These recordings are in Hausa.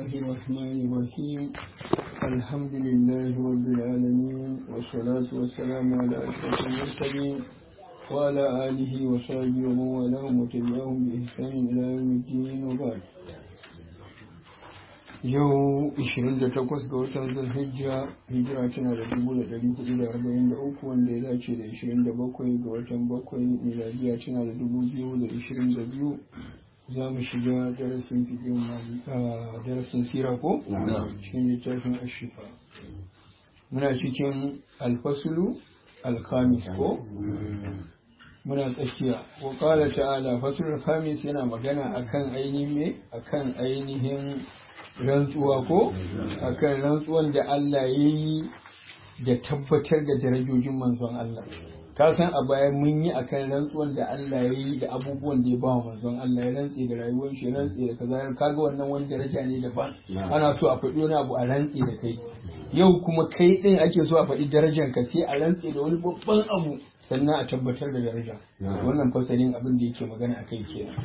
الله الرحمن الرحيم الحمد لله رب العالمين والصلاة والسلام على أشرف المرسلين وعلى آله وصحبه ومن والاهم وتبعهم بإحسان إلى يوم الدين وبعد yau 28 ga watan zulhijja hijira tana da 1443 wanda ya dace da 27 ga watan bakwai miladiya tana da 2022 za mu shiga darasin fikin darasin sira ko? cikin littafin ashifa muna cikin alfasulu alkamis ko? muna tsakiya wa kala ta'ala fasulul khamis yana magana akan ainihin me akan ainihin rantsuwa ko akan rantsuwan da Allah ya yi da tabbatar da darajojin manzon Allah ka san a baya mun yi akan rantsuwan da Allah ya yi da abubuwan da ya ba manzon Allah ya rantse da rayuwar shi rantse da kaza kaga wannan wani daraja ne daban ana so a faɗi wani abu a rantse da kai yau kuma kai din ake so a faɗi darajar ka sai a rantse da wani babban abu sannan a tabbatar da daraja wannan fasalin abin da yake magana akai kenan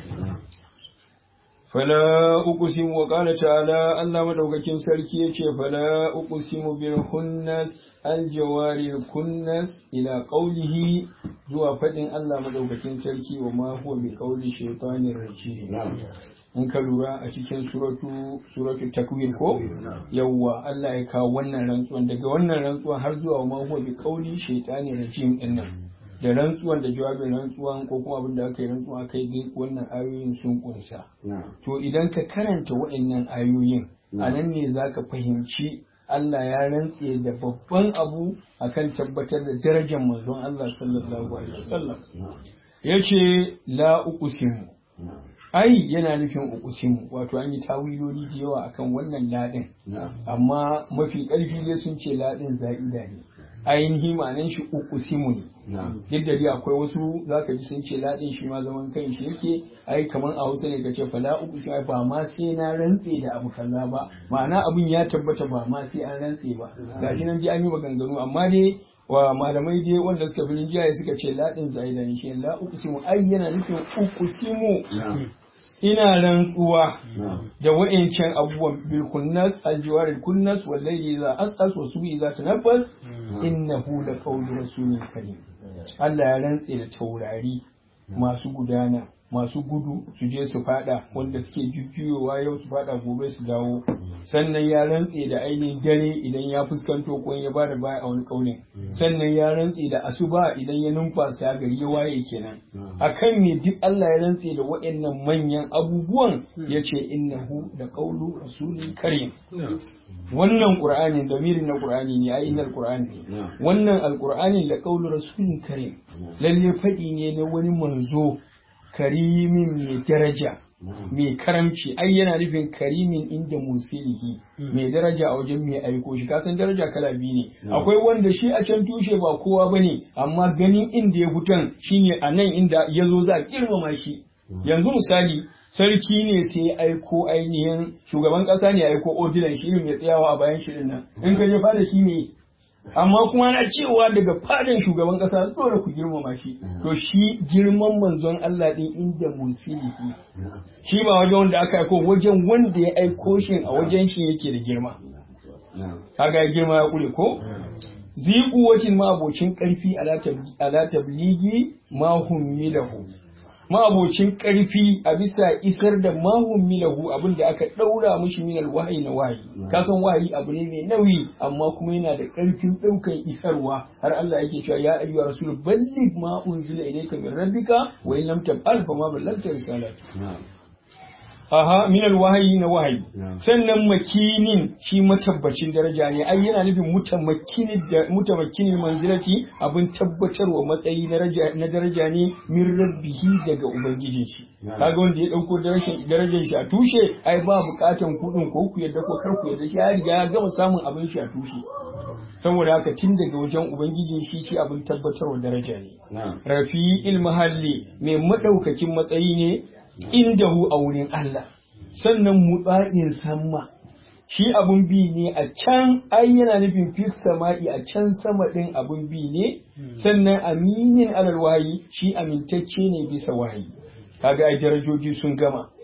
فلا أقسم وقال تعالى الله مدوكين سركي يشي فلا أقسم بالخنس الجوار الكنس إلى قوله زوا فدن الله مدوكين سركي وما هو بقول الشيطان الرجيم in ka lura a cikin suratu suratu takwir ko yawwa Allah ya kawo wannan rantsuwan daga wannan rantsuwan har zuwa ma huwa bi qauli shaytani rajim din nan da rantsuwan da jawabin rantsuwan ko kuma abin da aka yi rantsuwa aka yi wannan ayoyin sun kunsa. To idan ka karanta waɗannan ayoyin a nan ne za ka fahimci Allah ya rantse da babban abu akan tabbatar da darajar manzon Allah sallallahu alaihi wasallam. Ya ce la uqsimu ai yana nufin uqsimu wato an yi tawiloli da yawa akan wannan ladin amma mafi ƙarfi dai sun ce ladin za'ida ne ainihi ma'anan shi uqsimu ne duk da dai akwai wasu zaka ji sun ce ladin shi ma zaman kan shi yake ai kamar a Hausa ne ka ce fala uqsimu ba ma sai na rantse da abu kaza ba ma'ana abun ya tabbata ba ma sai an rantse ba gashi nan dai an yi maganganu amma dai wa malamai dai wanda suka fi rinjaye suka ce ladin zaida ne shi la uqsimu ai yana nufin uqsimu ina rantsuwa da wa'incan abubuwan bil kunnas aljiwaril kunnas wallahi za as'as wa subi za tanaffas innahu la qawlu rasulin karim Allah ya rantse da taurari masu gudana masu gudu su je su fada wanda suke jujjuyowa yau su fada gobe su dawo sannan ya rantse da ainihin dare idan ya fuskanto ko ya bada baya a wani kaunin sannan ya rantse da asuba idan ya numfasa gari ya waye kenan akan ne duk Allah ya rantse da waɗannan manyan abubuwan yace innahu da qawlu rasulin karim wannan qur'ani damirin na qur'ani ne ai innal qur'ani wannan alqur'ani da qawlu rasulin karim lalle fadi ne na wani manzo karimin mai daraja mai karamci ai yana nufin karimin inda musilihi mai daraja a wajen mai aiko shi kasan daraja kala biyu ne akwai wanda shi a can tushe ba kowa bane amma ganin inda ya fitan shine a nan inda ya zo za a girmama shi yanzu misali sarki ne sai ya aiko ainihin shugaban kasa ne ya aiko odilan shi ya tsayawa a bayan shirin nan in ka je fada shi ne amma kuma na cewa daga fadin shugaban kasa dole ku girmama shi to shi girman manzon Allah din inda musilihi shi ba wajen wanda aka aiko wajen wanda ya aiko shi a wajen shi yake da girma kaga ya girma ya kure ko ziku wacin ma abocin karfi ala tabligi ma hum milahu ma'abocin ƙarfi a bisa isar da mahun milahu abin da aka ɗaura mushi minal wahayi na wahayi kasan wahayi abu ne mai nauyi amma kuma yana da ƙarfin ɗaukan isarwa har Allah yake cewa ya ayyuha rasul balligh ma unzila ilayka min rabbika wa in lam taf'al fa ma ballaghta risalati aha minal wahayi na wahayi sannan makinin shi matabbacin daraja ne ai yana nufin mutamakkinin da mutamakkinin manzilati abin tabbatarwa matsayi na daraja ne min rabbihi daga ubangijin shi kaga wanda ya dauko darajar shi a tushe ai ba bukatan kudin ko ku yadda ko kar ku yadda shi ya riga ya gama samun abin shi a tushe saboda haka tun daga wajen ubangijin shi shi abin tabbatarwa daraja ne rafi'il mahalli mai madaukakin matsayi ne indahu a wurin Allah sannan mutsa'in sama shi abun bi ne a can ai yana nufin fis sama'i a can sama din abun bi ne sannan aminin alal wahayi shi amintacce ne bisa wahayi kaga ai darajoji sun gama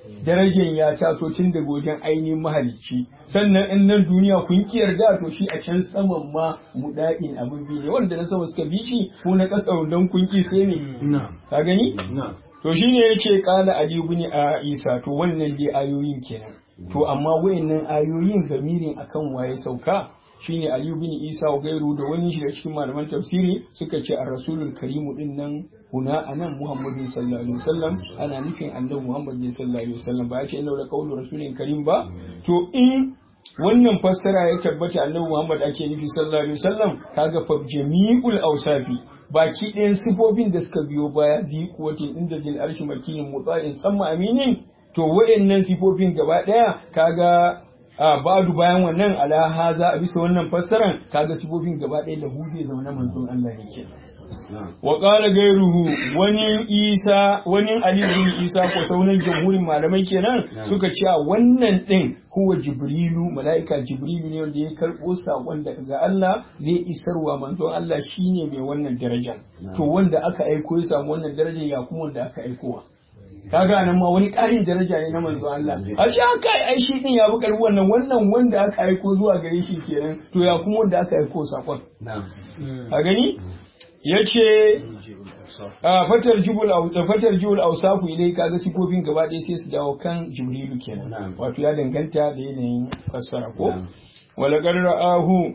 darajar ya taso tun daga wajen ainihin mahalicci sannan in nan duniya kun ki yarda to shi a can saman ma muda'in abin bi ne wanda na sama suka bi shi ko na ƙasa don kun ki sai ne ka gani to shine yace qala ali ibn a isa to wannan dai ayoyin kenan to amma wayannan ayoyin gamirin akan waye sauka shine Ali bin Isa wa gairu da wani shi da cikin malaman tafsiri suka ce ar-rasulul karimu din nan huna anan Muhammadu sallallahu alaihi wasallam ana nufin annabi Muhammad ne sallallahu alaihi wasallam ba ya ce inna la qawlu rasulin karim ba to in wannan fassara ya tabbata annabi Muhammad ake nufi sallallahu alaihi wasallam kaga fa jami'ul awsafi baki ɗayan sifofin da suka biyo baya zi kuwatin inda jil arshi makinin mutsa'in samma aminin to wa'annan sifofin gaba ɗaya kaga a badu bayan wannan ala haza a bisa wannan fassaran kaga sifofin gaba ɗaya da huje zaune manzon Allah yake wa qala gairuhu wani isa wani ali bin isa ko saunan jamhurin malamai kenan suka ce wannan din huwa jibrilu malaika jibrilu ne wanda ya karbo sakon daga Allah zai isarwa manzon Allah shine mai wannan daraja to wanda aka aiko ya samu wannan daraja ya kuma wanda aka aikowa kaga nan ma wani ƙarin daraja ne na manzo Allah a shi aka ai shi din ya bi karbi wannan wannan wanda aka aiko zuwa gare shi kenan to ya kuma wanda aka aiko sakon a gani yace a fatar jibul fatar jibul awsafu ilai kaga sifofin gaba ɗaya sai su dawo kan jibrilu kenan wato ya danganta da yanayin fassara ko wala ra'ahu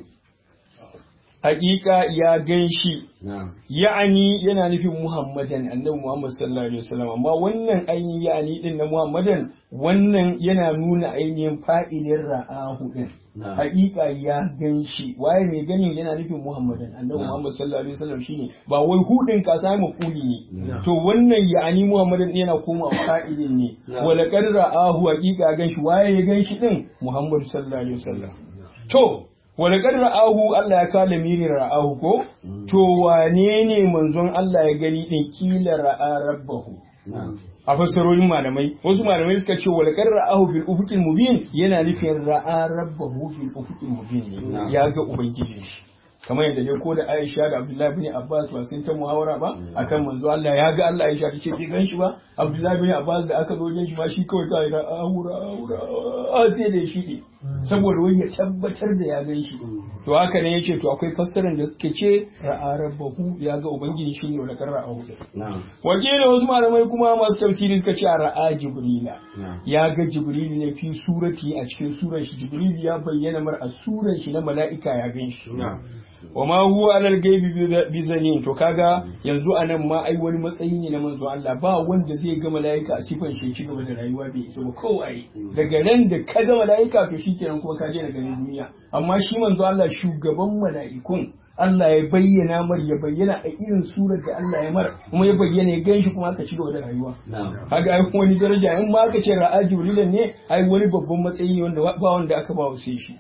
hakika ya gan shi ya'ani yana nufin muhammadan annabi muhammad sallallahu alaihi wasallam amma wannan ainihin ya'ani din na muhammadan wannan yana nuna ainihin fa'ilin ra'ahu din hakika ya gan shi waye mai ganin yana nufin muhammadan annabi muhammad sallallahu alaihi wasallam shine ba wai hudin ka sai mafuli ne to wannan ya'ani muhammadan yana koma fa'ilin ne wala qad ra'ahu hakika gan shi waye ya gan shi din muhammad sallallahu alaihi wasallam to wani ra'ahu Allah ya kala mirin ra'ahu ko to wane ne manzon Allah ya gani din kila ra'a rabbahu a fassarorin malamai wasu malamai suka ce wal ra'ahu bil ufuqil mubin yana nufin ra'a rabbahu bil ufuqil mubin ne ya ga ubangiji shi kamar yadda dai ko da Aisha da Abdullahi bin Abbas ba sun ta muhawara ba akan manzo Allah ya ga Allah Aisha tace bai gan shi ba Abdullahi bin Abbas da aka zo wajen shi ba shi kawai ta ira aura aura sai da shi ne saboda wani ya tabbatar da ya gan shi to haka ne yace to akwai fassarar da suke ce ra'a rabbahu ya ga ubangiji shi ne da karra a hudu wakilin wasu malamai kuma masu tafsiri suka ce ra'a jibrila ya ga jibril ne fi surati a cikin suran shi jibril ya bayyana mar a suran shi na mala'ika ya gan shi wa ma huwa alal gaibi bi zanin to kaga yanzu anan ma ai wani matsayi ne na manzo Allah ba wanda zai ga malaika a sifan shi ci gaba da rayuwa bai isa ba kowai daga nan da ka ga malaika to shikenan kuma ka je daga duniya amma shi manzo Allah shugaban mala'ikun Allah ya bayyana mar ya bayyana a irin surar da Allah ya mar kuma ya bayyana ya gan shi kuma aka ci gaba da rayuwa kaga ai wani daraja in ma aka ce ra'a jibrilan ne ai wani babban matsayi ne wanda ba wanda aka ba wa sai shi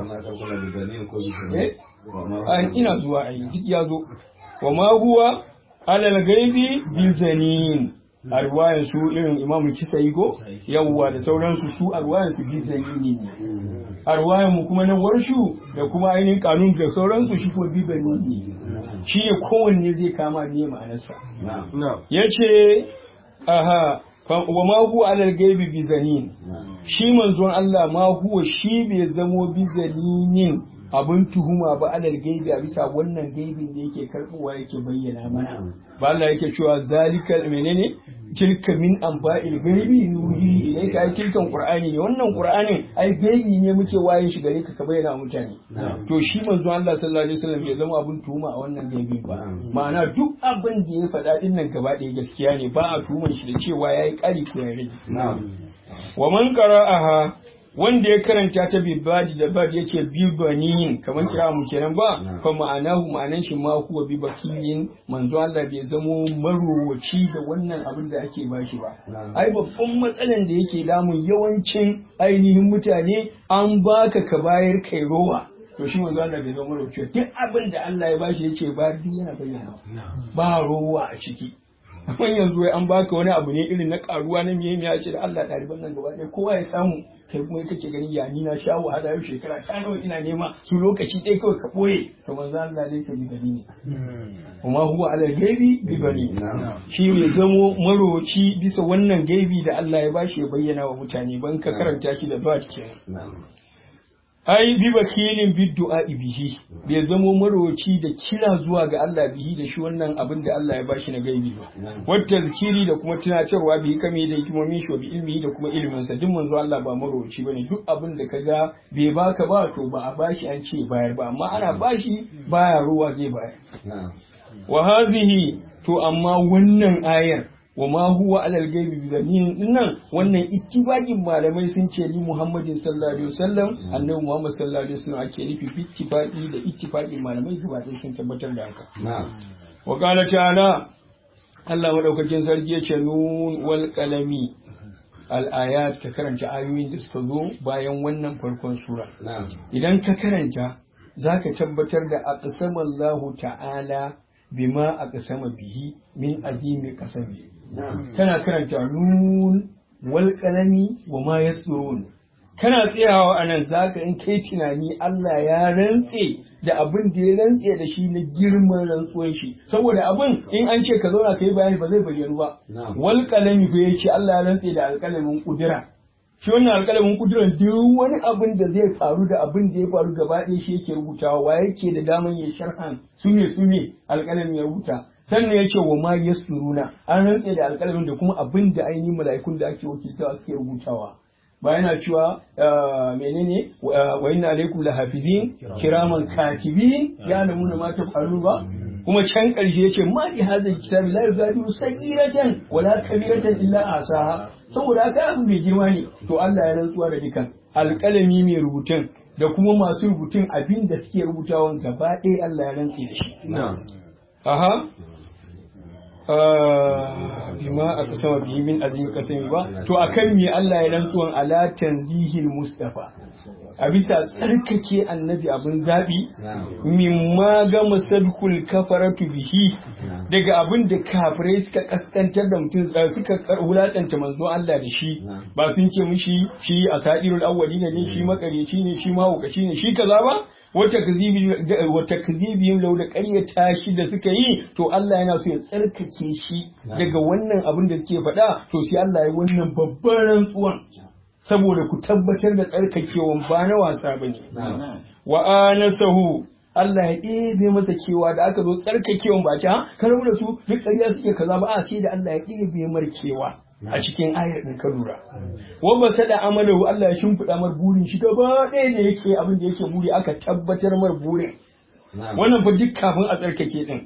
ina zuwa ai duk ya zo wa ma huwa alal gaibi bi zanin a ruwayan su irin imamu kisayi ko yawwa da sauransu su a ruwayan su bi zanini ne a ruwayan mu kuma na warshu da kuma ainihin kanun da sauransu shi kuma bi ne shi ne kowanne zai kama ne ma'anarsa ya ce aha wa ma huwa alal gaibi bi zanin shi manzon Allah ma huwa shi bai zamo bi zaninin abin tuhuma ba alal gaibi a bisa wannan gaibin da yake karbuwa yake bayyana mana ba Allah yake cewa zalikal menene tilka min anba'il gaibi nuhi ilayka ai tilkan qur'ani ne wannan qur'anin ai gaibi ne muke wayin shi gare ka ka bayyana wa mutane to shi manzo Allah sallallahu alaihi wasallam bai zama abin tuhuma a wannan gaibin ba ma'ana duk abin da ya faɗa din nan gaba ɗaya gaskiya ne ba a tuhumar shi da cewa yayi ƙari ko ya rage wa man qara'aha wanda ya karanta ta bibadi da bad yace bibaniyin kamar kira mu kenan ba fa ma'anahu ma'anan shi ma huwa bi bakilin manzo Allah bai zamo marowaci da wannan abin da ake bashi ba ai babban matsalan da yake damun yawancin ainihin mutane an baka ka bayar kai rowa to shi manzo Allah bai zama marowaci duk abin da Allah ya bashi yace ba duk yana bayyana ba rowa a ciki amma yanzu wai an baka wani abu ne irin na karuwa na miye miya ce da Allah ɗaliban nan gaba ɗaya kowa ya samu kai kuma kake ganin ya ni na sha wahala yau shekara ta nawa ina nema su lokaci ɗaya kawai ka ɓoye to manzo Allah dai sai gani ne kuma huwa ala gaibi bi gani shi ne zamo maroci bisa wannan gaibi da Allah ya bashi ya bayyana wa mutane ban ka karanta shi da dot kenan ai bi bakilin bi du'a bihi bai zamo maroci da kira zuwa ga Allah bihi da shi wannan abin da Allah ya bashi na gaibi ba wata zikiri da kuma tunatarwa bi kame da hikimomin shi bi ilmi da kuma ilimin sa duk manzo Allah ba maroci bane duk abin da kaga bai baka ba to ba a bashi an ce bayar ba amma ana bashi baya ruwa zai bayar wa hazihi to amma wannan ayar wa ma huwa alal gaibi bi zanin dinnan wannan ittibaqin malamai sun ce li Muhammadin sallallahu alaihi wasallam annabi Muhammad sallallahu alaihi wasallam ake nufi fi ittifaqi da ittifaqin malamai gaba ɗaya sun tabbatar da haka wa qala ta'ala Allah madaukakin sarki ya ce nun wal qalami al ayat ka karanta ayoyin da suka zo bayan wannan farkon sura idan ka karanta zaka tabbatar da aqsamallahu ta'ala bima aqsama bihi min azimi qasami kana karanta nun wal qalami wa ma yasrun kana tsayawa anan zaka in kai tunani Allah ya rantse da abin da ya rantse da shi na girman rantsuwan shi saboda abin in an ce ka zauna kai bayani ba zai bayyana ba wal qalami fa yace Allah ya rantse da alƙalamin kudura shi wannan alƙalamin kudurar duk wani abin da zai faru da abin da ya faru gaba ɗaya shi yake rubutawa wa yake da daman ya sharhan su ne su ne alƙalamin ya rubuta sannan ya ce wa ma yasuruna an rantse da alƙalamin da kuma abin da ainihin mala'ikun da ake wakiltawa suke rubutawa ba yana cewa menene wa inna alaikum lahafizin kiraman katibin ya lamuna ma tafalun ba kuma can ƙarshe ya ce ma li hadha kitabi la yugadiru sagiratan wala kabiratan illa asaha saboda haka abu mai girma ne to Allah ya rantsuwa da dukan alƙalami mai rubutun da kuma masu rubutun abin da suke rubutawan gaba ɗaya Allah ya rantse da shi aha bima aka sama bihi min azimi kasami ba to akan me Allah ya rantsuwan ala tanzihil mustafa a bisa tsarkake annabi abin zabi mimma ga musadkul kafaratu bihi daga abin da kafirai suka kaskantar da mutum suka wulakanta manzo Allah da shi ba sun ce mishi shi asadirul awwali ne shi makareci ne shi mahaukaci ne shi kaza ba wata kazibiyim lau da ƙaryata shi da suka yi to Allah yana so ya tsarkake shi daga wannan abin da suke faɗa to sai Allah ya wannan babban rantsuwan saboda ku tabbatar da tsarkakewan ba na wasa ba ne. Wa anasahu Allah ya ɗebe masa kewa da aka zo tsarkakewan ba ta ka da su duk ƙarya suke kaza ba a sai da Allah ya ɗebe mar kewa. a cikin ayar ɗin ka lura. Wanda sada amalahu Allah ya shimfiɗa mar burin shi gaba ɗaya da yake abin da yake buri aka tabbatar mar burin. Wannan fa duk kafin a tsarkake ɗin.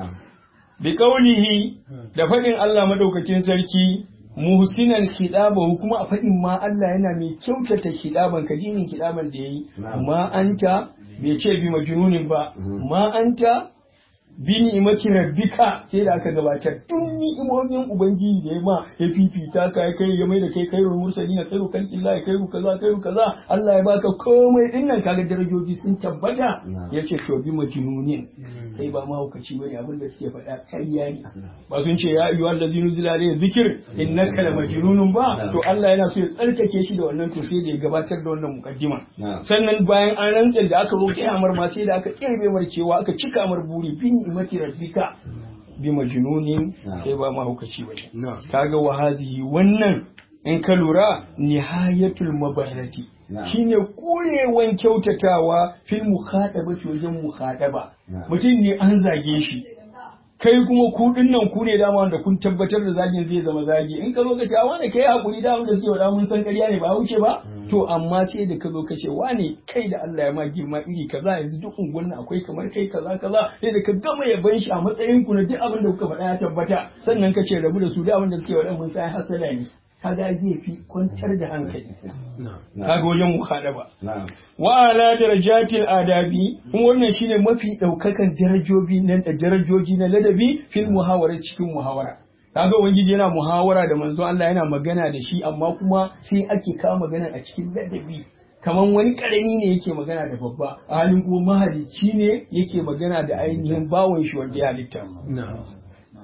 Bi kaulihi da faɗin Allah madaukakin sarki muhsinan khidabahu kuma a faɗin ma Allah yana mai kyautata khidaban ka jinin khidaban da yayi ma anta bai ce bi majnunin ba ma anta bi ni'imati rabbika sai da aka gabatar duk ni'imomin ubangiji da ya ma ya fifita ka ya kai ya mai da kai kai mursali na kairu kan illa ya kairu kaza kairu kaza Allah ya baka komai din nan kaga darajoji sun tabbata yace to bi majnunin kai ba mahaukaci bane abin da suke faɗa ƙarya ne ba sun ce ya ayyuhal ladzina zila alayhi zikr innaka la majnunun ba to Allah yana so ya tsarkake shi da wannan to sai da ya gabatar da wannan mukaddima sannan bayan an rantsa da aka roƙi amar ma sai da aka ƙirbe mar cewa aka cika mar buri bi ni'mati rabbika bi majnunin kai ba mahaukaci bane kaga wa hazihi wannan in ka lura nihayatul mabarrati shine kurewan kyautatawa fil mukhadaba wajen mukhadaba mutum ne an zage shi kai kuma ku nan ku ne dama wanda kun tabbatar da zagin zai zama zagi in ka zo ka ce wani kai hakuri da wanda suke wada mun san ƙarya ne ba wuce ba to amma sai da ka zo ka ce wani kai da Allah ya ma girma iri kaza yanzu duk unguwan akwai kamar kai kaza kaza sai da ka gama yaban shi a matsayin ku na duk abin da kuka faɗa ya tabbata sannan ka ce rabu da su da abin da suke wada mun san hasala ne kaga zai fi kwantar da hankali kaga wajen mukhadaba wa ala darajatil adabi kuma wannan shine mafi daukakan darajoji na darajoji na ladabi fil muhawara cikin muhawara kaga ubangiji yana muhawara da manzo Allah yana magana da shi amma kuma sai ake kawo magana a cikin ladabi kaman wani karami ne yake magana da babba a halin kuma mahalicci ne yake magana da ainihin bawon shi wanda ya halitta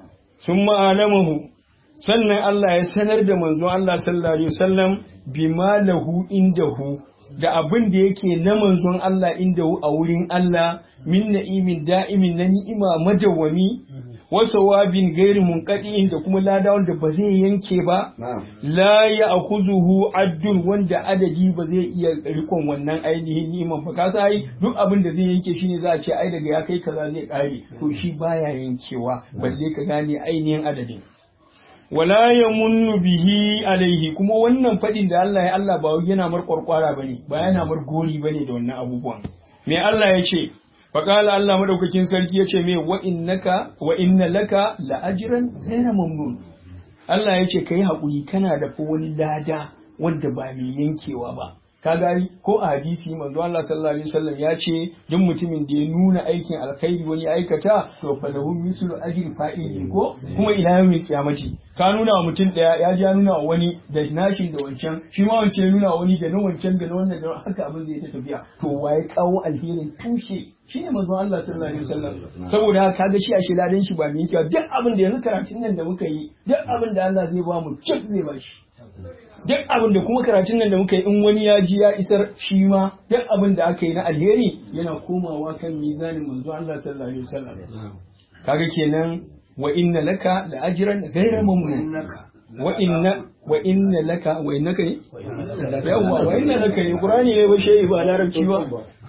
sun ma'alamahu sannan Allah ya sanar da manzon Allah sallallahu alaihi wasallam bima lahu indahu da abin da yake na manzon Allah indahu a wurin Allah min na'imin da'imin na ni'ima madawwami wasa wabin gairi munqadi'in da kuma lada wanda ba zai yanke ba la ya'khuzuhu addun wanda adadi ba zai iya rikon wannan ainihin ni'iman ba ka sai duk abin da zai yanke shine za a ce ai daga ya kai kaza zai kare to shi baya yankewa balle ka gane ainihin adadin wala ya munnu bihi alaihi kuma wannan fadin da Allah ya Allah ba yana mar kwarkwara bane ba yana mar gori bane da wannan abubuwan me Allah ya ce faqala Allah madaukakin sarki ya ce me wa innaka wa inna laka la ajran ghayra mamnun Allah ya ce kai hakuri kana da fa wani lada wanda ba mai yankewa ba ka gani ko a hadisi manzo Allah sallallahu alaihi wasallam ya ce duk mutumin da ya nuna aikin alkhairi wani aikata to falahu mislu ajri fa'ili ko kuma ila yawmil qiyamati ka nuna wa mutum daya ya ji nuna wa wani da nashin da wancan shi ma wancan nuna wa wani da na wancan da na wannan da haka abin zai ta tafiya to waye kawo alherin tushe shine manzo Allah sallallahu alaihi wasallam saboda haka kaga shi a shi ladan shi ba mai kyau duk abin da yanzu karatun nan da muka yi duk abin da Allah zai ba mu cik zai ba shi duk abin da kuma karatun nan da muka yi in wani ya ji ya isar shi ma duk abin da aka yi na alheri yana komawa kan mizanin manzo Allah sallallahu alaihi wasallam kaga kenan wa inna laka la ajran ghayra mamnun wa inna wa inna laka wa innaka ne yawa wa inna laka ne qur'ani ne ba shi ba larabci ba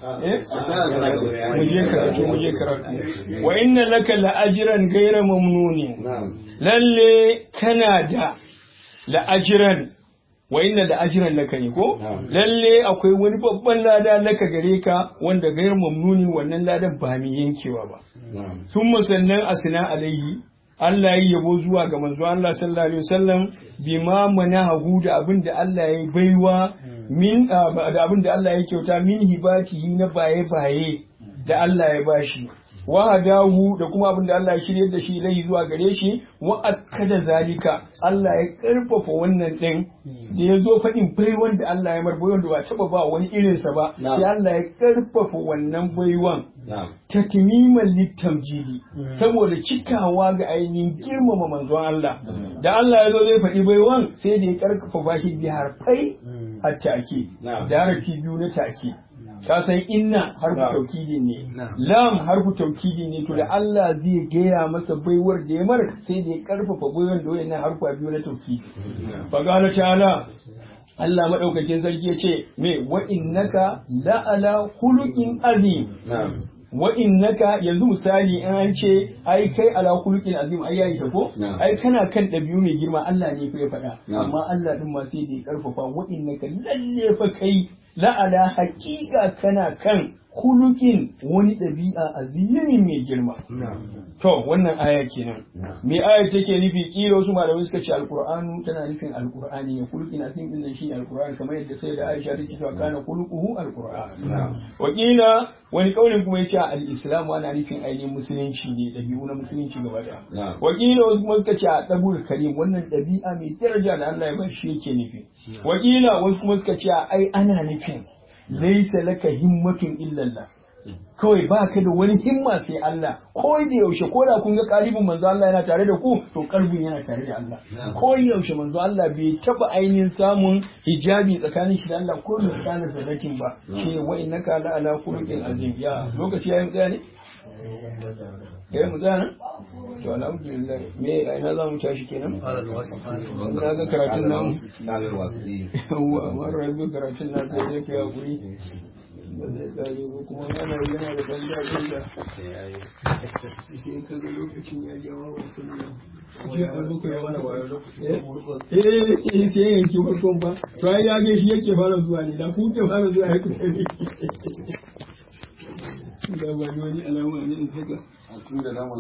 mu je karatu mu je karatu wa inna laka la ajran ghayra mamnun lalle kana da la ajran wa inna da ajiran laka ne ko lalle akwai wani babban lada laka gare ka wanda gairar mamnunin wannan ladan ba mai yankewa ba sun musannan asina alaihi Allah ya yabo zuwa ga manzo Allah sallallahu alaihi wasallam bima manahu da abin da Allah ya baiwa min da abin da Allah ya kyauta min hibatihi na baye baye da Allah ya bashi wa hadahu da kuma abin da Allah ya shirye da shi lai zuwa gare shi wa akkada zalika Allah ya karfafa wannan din da ya zo faɗin baiwan da Allah ya mar baiwan da ba taba ba wani irinsa ba sai Allah ya karfafa wannan baiwan tatmiman litamjidi saboda cikawa ga ainihin girmama manzon Allah da Allah ya zo zai faɗi baiwan sai da ya karfafa bashi bi harfai a take da harfi biyu na take ka san inna harfu taukidi ne lam harfu taukidi ne to da Allah zai gaya masa baiwar da ya mar sai da ya karfafa baiwar da wayannan harfa biyu na taukidi fa qala ta'ala Allah madaukakin sarki ya ce me wa innaka la ala khuluqin azim wa innaka yanzu misali in an ce ai kai ala khuluqin azim ai yayi ko ai kana kan dabi'u mai girma Allah ne fa ya faɗa amma Allah din ma sai da ya karfafa wa innaka lalle fa kai la'ala haƙiƙa kana kan hulukin wani ɗabi'a azimin mai girma. To, wannan aya kenan. Me aya take nufi kila wasu malamai suka ce alƙur'anu tana nufin alƙur'ani ne hulukin azim din nan shi alƙur'ani kamar yadda sai da Aisha take cewa kana hulukuhu alƙur'an. Wakila wani kaulin kuma yace al-islam ana nufin ainihin musulunci ne ɗabi'u na musulunci gaba ɗaya. Wakila wasu kuma suka ce a ɗabul karim wannan ɗabi'a mai daraja da Allah ya bar shi yake nufi. Wakila wasu kuma suka ce ai ana nufin laisa laka himmatun illallah kawai ba ka da wani himma sai Allah ko da yaushe ko da kun ga kalibin manzo Allah yana tare da ku to kalbin yana tare da Allah ko yaushe manzo Allah bai taba ainihin samun hijabi tsakanin shi da Allah ko da tsakanin zanakin ba shi wa innaka la ala khuluqin azim ya lokaci yayin tsaya ne kai mu tsaya nan to alhamdulillah me ina za mu tashi kenan na ga karatun nan yawa amma rabu karatun nan sai dai kai hakuri ba zai tsare ba kuma yana yana da ban daɗin da sai ka ga lokacin ya jawo wasu nan jiya an zuka ya wani eh eh sai yanki farkon ba to ai ya ga shi yake fara zuwa ne da ku ke fara zuwa ya kuta ne da ba wani alama ne in saka